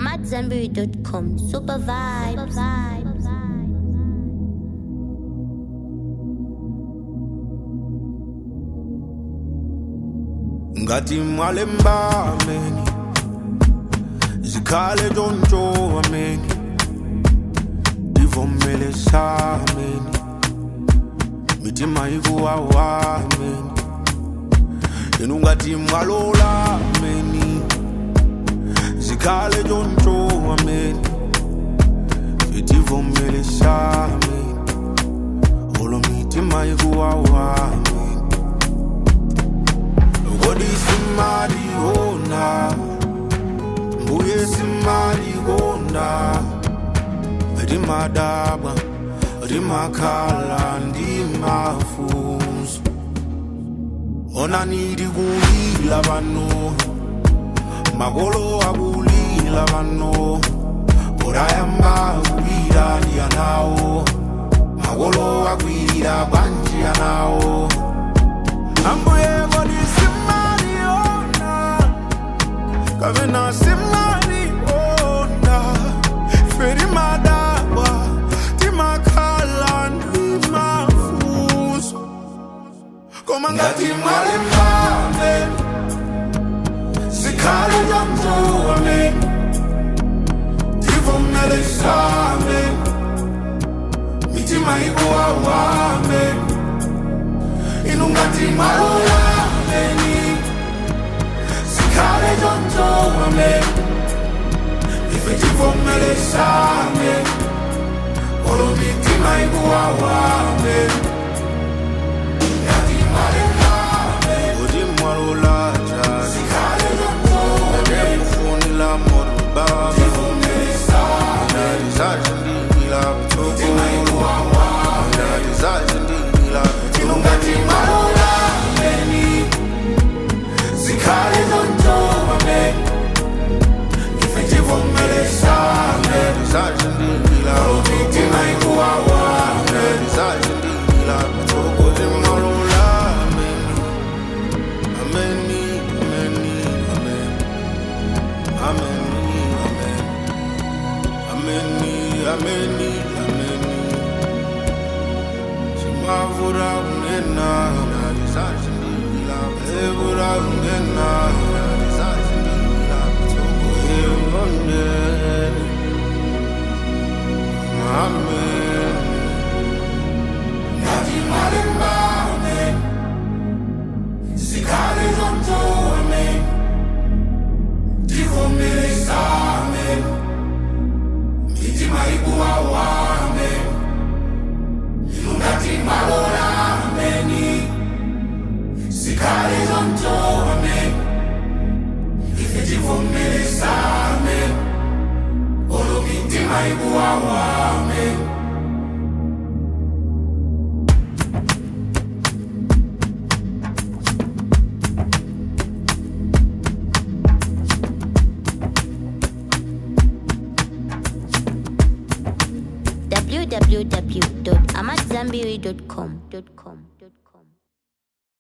I'm at Zenberry.com. Super vibes. Super vibes. ngathi mwalemba ameni zikhale ntshontsho ameni ndivomele sameni mitima ikuwawa ameni yena ungathi mwalola ameni zikhale ntshontsho ameni ndivomele sameni olo mitima ikuwawa ameni Kodi simali ona Mbuye simali konda Rimadaba Rimakhala ndimafuso Ona nidi kulila vano Makolo akulila vano Orayamba kulila ndiyanawo Makolo akwilila kwanjiyanawo Ambuye kodi simali ona Kavena simali ona Feri madaba Timakhala ndimafuso Koma ngati mwale mbame Sikhale jamzoame Tivomele same Mitima ikuwawame inungati malola meni sikhale jonjowame ifetivomele same olo mitima ikuwawame Inungati malola meni Zikhale zonjobame Ifetivomele same Zazindila Mitima ikuwawame Zazindila Tokoti malola meni Ameni, ameni, amen Ameni, amen Ameni, ameni, ameni Simavura unena Nalizazindila Evura unena Nalizazindila Toko evoneni Amen Nati marimbame Zikale zontoame Tivomele same Mitima ikuwawame Ilungati malola ameni Sikhale zontoame Ifetivomele same Olo mitima ikuwawame www.amatzambiri.com.